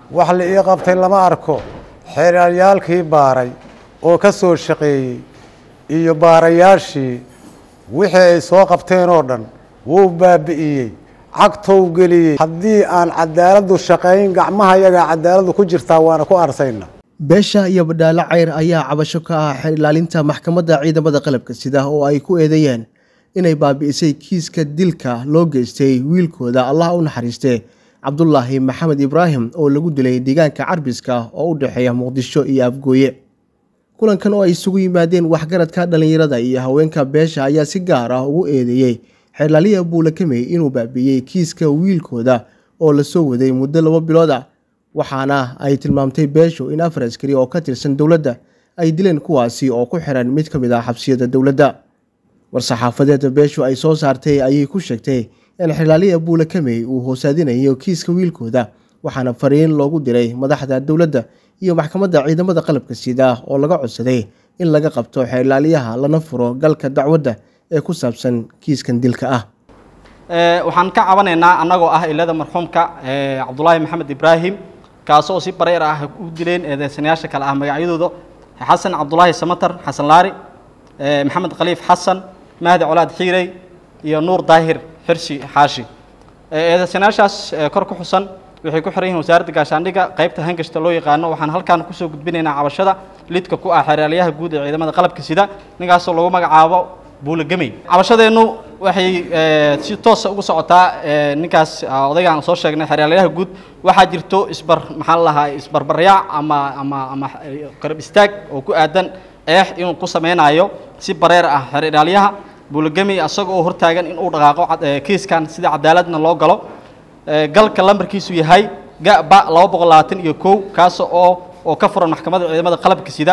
wax la ii qabtay lama arko xeeryaalkii baaray oo ka soo shaqeeyey iyo baarayaashii wixii ay soo qabteen oo dhan wuu baabi'iyey cagtow geliyey haddii aan cadaaladdu shaqayn gacmaha yagaa cadaaladdu ku jirtaa waana ku arsayna beesha iyo badhaalo cayr ayaa cabasho ka ah xeer ilaalinta maxkamadda ciidamada qalabka sida oo ay ku eedeeyeen inay baabi'isay kiiska dilka loo geystay wiilkooda allah u naxariistee cabdulaahi maxamed ibraahim oo lagu dilay deegaanka carbiska oo u dhexeeya muqdisho iyo afgooye kulankan oo ay isugu yimaadeen waxgaradka dhallinyarada iyo haweenka beesha ayaa si gaar ah ugu eedeeyey xeerlaaliya buulakamey inuu baabi'iyey kiiska wiilkooda oo lasoo waday muddo laba bilood ah waxaana ay tilmaamtay beeshu in afar askari oo ka tirsan dowladda ay dileen kuwaasi oo ku xiran mid ka mid ah xabsiyada dowladda war-saxaafadeeda beeshu ay soo saartay ayay ku sheegtay in xeerlaaliya buulakamey uu hoosaadinayo kiiska wiilkooda waxaana fariin loogu diray madaxda dowladda iyo maxkamadda ciidamada qalabka sida oo laga codsaday in laga qabto xeerlaaliyaha lana furo galka dacwadda ee ku saabsan kiiskan dilka ah waxaan ka cabanaynaa annagoo ah ilada marxuumka cabdulaahi maxamed ibraahim kaasoo si bareer ah u dileen eedeysanayaasha kale ah magacyadooda xasan cabdulaahi samatar xasan laari maxamed khaliif xasan mahdi colaad xiirey iyo nuur daahir xirsi xaashi eedeysanayaashaas kor ku xusan waxay ku xiran yihiin wasaaradda gaashaandhigga qaybta hangashta loo yaqaano waxaan halkaan kusoo gudbinaynaa cabashada lidka ku ah xeeraalyaha guud ee ciidamada qalabka sida ninkaasoo lagu magacaabo buulagemey cabashadeennu waxay si toosa ugu socotaa ninkaas odaygaan soo sheegnay xeeraalyaha guud waxaa jirto isbar maxaan lahaa isbarbaryaac ama ama ama qarab istaag oo ku aadan eex inuu ku samaynayo si bareer ah xeeraalyaha buulagemey isaga oo hortaagan inuu dhaqaaqo kiiskan sida cadaaladna loo galo galka lambarkiisu yahay gaba laba boqol labaatan iyo kow kaas oo oo ka furan maxkamadda ciidamada qalabka sida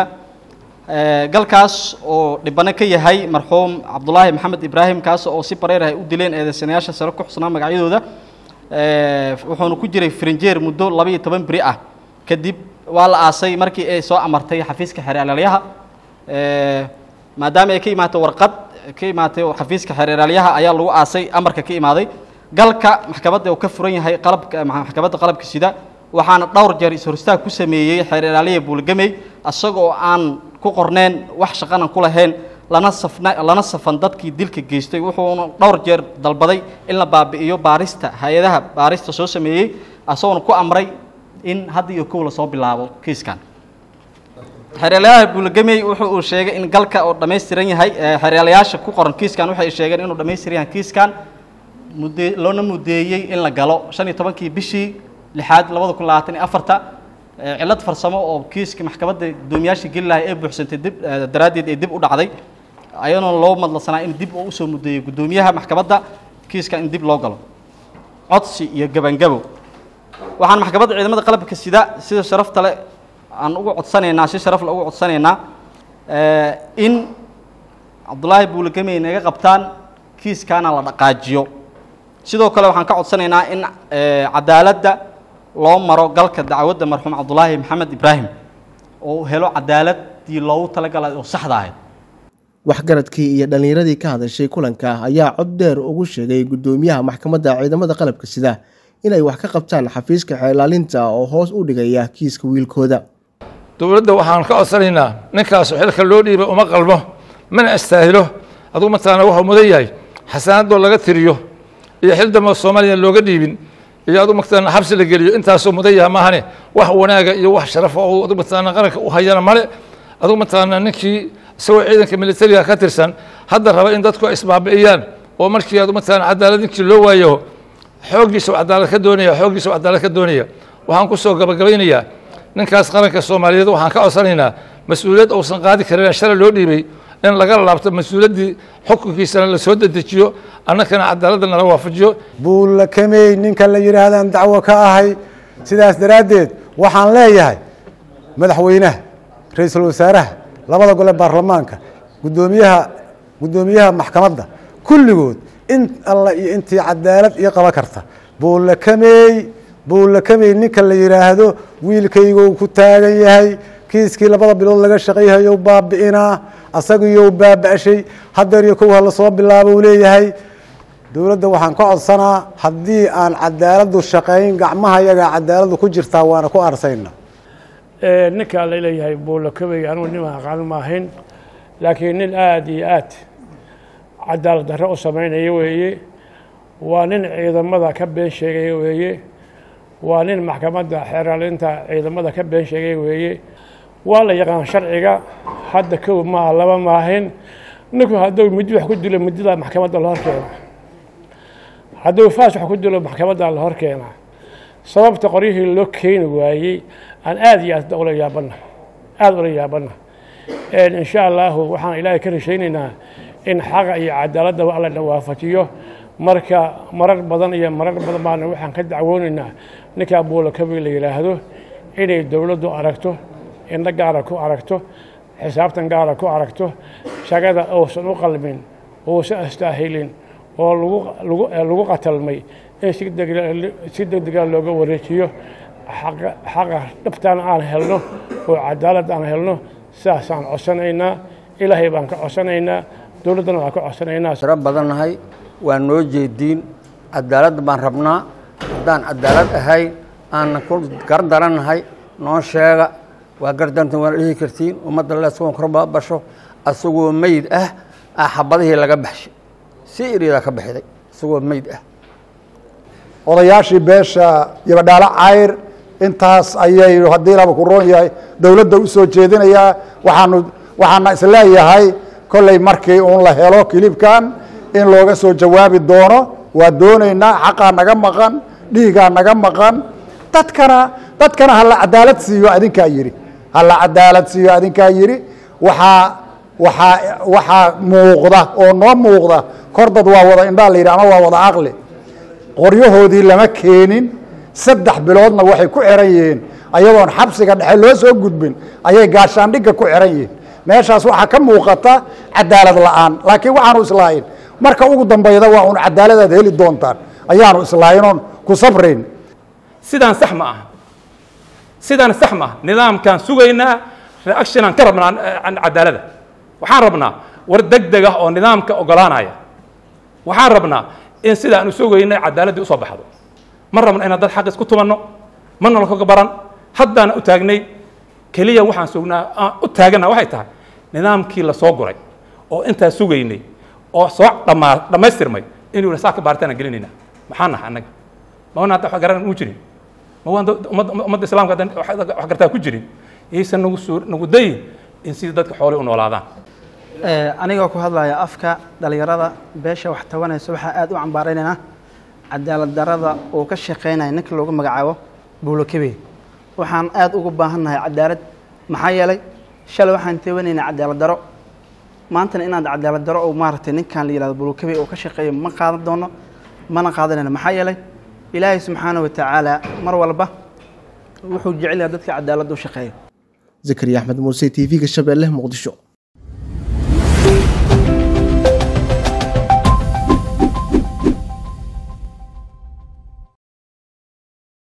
galkaas oo dhibano ka yahay marxuum cabdulaahi maxamed ibraahim kaas oo si bareer ah u dileen eedeysanayaasha sare ku xusnaa magacyadooda wuxuuna ku jiray frinjeer muddo laba iyo toban beri ah kadib waa la aasay markii ay soo amartay xafiiska xeeralaalyaha maadaama ay ka imaatay warqad ka imaatay xafiiska xeeralaalyaha ayaa lagu aasay amarka ka imaaday galka maxkamadda uu ka furan yahay qalabka maxkamadda qalabka sida waxaana dhowr jeer is-horistaag ku sameeyey xeer ilaaliya buulgamey isagoo aan ku qorneen wax shaqanan ku lahayn lana safna lana safan dadkii dilka geystay wuxuuna dhowr jeer dalbaday in la baabi'iyo baarista hay-adaha baarista soo sameeyey isagoona ku amray in hadda iyo kow lasoo bilaabo kiiskan xeeryaalayaha buulgamey wuxuu uu sheegay in galka oo dhammaystiran yahay xeeryaalayaasha ku qoran kiiskan waxay sheegeen inuu dhammaystiran yahay kiiskan mudde loona mudeeyey in la galo shan iyo tobankii bishii lixaad labada kun labaatan iyo afarta cillad farsamo oo kiiska maxkamadda guddoomiyaasha geli lahay ee buuxsantay dib daraaddeed ee dib u dhacday ayadoona loo madlasanaa in dib uu usoo mudeeyo guddoomiyaha maxkamadda kiiska in dib loo galo codsi iyo gabangabo waxaan maxkamadda ciidamada qalabka sida sida sharafta le aan ugu codsanaynaa si sharaf le ugu codsanaynaa in cabdulaahi buulagamey naga qabtaan kiiskaana la dhaqaajiyo sidoo kale waxaan ka codsanaynaa in cadaaladda loo maro galka dacwadda marxuum cabdulaahi maxamed ibraahim oo helo cadaaladii loogu talagalay oo saxda ahayd waxgaradkii iyo dhallinyaradii ka hadashay kulanka ayaa cod dheer ugu sheegay guddoomiyaha maxkamadda ciidamada qalabka sida inay wax ka qabtaan xafiiska xeelaalinta oo hoos u dhigaya kiiska wiilkooda dowladda waxaan ka codsanaynaa ninkaasu xilka loo dhiibay uma qalmo mana astaahilo adugu mataqaana waxuu mudan yahay xasaanadoo laga tiriyo iyo xil dambe soomaaliya looga dhiibin iyo adugu mataqaana xabsi la geliyo intaasoo mudan yaha maahane wax wanaaga iyo wax sharafa oo adugu mataqaana qaranka u hayana male adugu mataqaana ninkii isagoo ciidanka militariga ka tirsan hadda raba in dadku isbaabi'iyaan oo markii adugu mataqaana cadaalad ninkii loo waayo xooggiisa cadaalad ka doonaya xooggiisa cadaalad ka doonaya waxaan ku soo gabagabaynayaa ninkaas qaranka soomaaliyeed waxaan ka codsanaynaa mas-uuliyad uusan qaadi karin shalay loo dhiibay in laga laabto mas-uuliyaddii xukunkiisana la soo dedejiyo annakana cadaaladda nala waafajiyo buulakamey ninka la yidhaahdaan dacwo ka ahay sidaas daraaddeed waxaan leeyahay madaxweynaha ra-iisul wasaaraha labada gole baarlamaanka guddoomiyaha guddoomiyaha maxkamadda kulligood in alla iyo intii cadaalad iyo qaba karta buulakamey buulakamey ninka la yidhaahdo wiilkaygou ku taagan yahay kiiskii labada bilood laga shaqayhayo baabi'inaa asagiyo baaba'shay hadeer iyo kow hala soo bilaabo u leeyahay dowladda waxaan ka codsanaa haddii aan cadaaladdu shaqayn gacmaha yagaa cadaaladdu ku jirtaa waana ku arsayna ninkaa la leeyahay buulakabey anugu nin aqaan ma ahayn laakiin nin aada iyo aad cadaalad darro u samaynaya weeye waa nin ciidamada ka been sheegaya weeye waa nin maxkamadda xeeraalinta ciidamada ka been sheegaya weeye waa la yaqaan sharciga hadda kow maaha laba maahayn ninku hadduu midi wax ku dilo midida maxkamadda la hor keena hadduu faas wax ku dilo maxkamadda la hor keena sababta qoryihii loo keeni waayey aan aada iyo aad ula yaabana aada ula yaabana insha allahu waxaan ilaahay ka rashaynaynaa in xaqa iyo cadaaladaba alla na waafajiyo marka marar badan iyo marar badan baana waxaan ka dacwoonaynaa ninkaa buulakabi la yidhaahdo inay dowladdu aragto indho gaara ku aragto xisaabtan gaara ku aragto shaqada uusan u qalmin uusan astaahilin oo lagu qatalmay in si degdega looga wareejiyo xaqa dhabtaan aan helno oo cadaalad aan helno sidaasaan codsanaynaa ilaahay baan ka codsanaynaa dowladdana waan ka codsanaynaa tiro badannahay waa noo jeediin cadaalad baan rabnaa haddaan cadaalad ahayn aanna ku gardarannahay noo sheega waa gardantan waana dhihi kartiin ummadda leeskuwan korbabasho asagoo meyd ah ah xabadihii laga baxshay si iridaa ka bixiday isagoo meyd ah odayaashii beesha yabadhaalo cayr intaas ayay haddii laba ku roon yahay dowladda u soo jeedinayaa waxaanu waxaana isleeyahay kolley markii uun la helo kilibkan in looga soo jawaabi doono waa doonaynaa xaqaa naga maqan dhiigaa naga maqan dadkana dadkana hala cadaalad siiyo adinkaa yidhi hala cadaalad siiyo adinkaa yidhi waxaa waxaa waxaa muuqda oo noo muuqda kor dad waa wada indhaa la yidhi ama waa wada caqli qoryahoodii lama keenin saddex biloodna waxay ku xiran yihiin ayadoon xabsiga dhexe loo soo gudbin ayay gaashaandhigga ku xiran yihiin meeshaas waxaa ka muuqata cadaalad la'aan laakiin waxaanu islaahin marka ugu dambayda waa un cadaaladaad heli doontaan ayaanu islaahinoon ku sabrayn sidaan sax ma aha sidaan sax ma aha nidaamkaan sugaynaa reactionaan ka rabnaa cadaalada waxaan rabnaa war deg deg ah oo nidaamka ogolaanaya waxaan rabnaa in sidaanu sugaynay cadaaladdii usoo baxdo ma rabno inaan dad xaq isku tumanno mana lakaga baran haddaana u taagnay keliya waxaan sugnaa aan u taagana waxay tahay nidaamkii la soo guray oo intaa sugaynay oo soo dhamaa dhammaystirmay inuu yidhi saa ka baaritaana gelinayna maxaa naha annaga ma wana hadda wax garan u jirin ma waan ummadda ummadda islaamka haddan wax gartaa ku jirin yaysan nagu suu nagu dayin in sidii dadka xoolay u noolaadaan anigoo ku hadlaya afka dhalinyarada beesha wax tabanaysa waxaa aada u cambaaraynaynaa cadaalad darada uu ka shaqaynaya ninka loogu magacaabo buulokebe waxaan aada ugu baahannahay cadaalad maxaa yeelay shalay waxaan teewanaynaa cadaalad daro maantana inaad cadaalad daro oo maaragtay ninkan la yihahdo buulokebe uu ka shaqeeyo ma qaadan doono mana qaadanayno maxaa yeelay ilaahay subxaana wa tacaala mar walba wuxuu jecel yahay dadka cadaaladda u shaqeeya zakariya axmed muuse t v-ga shabeelle muqdisho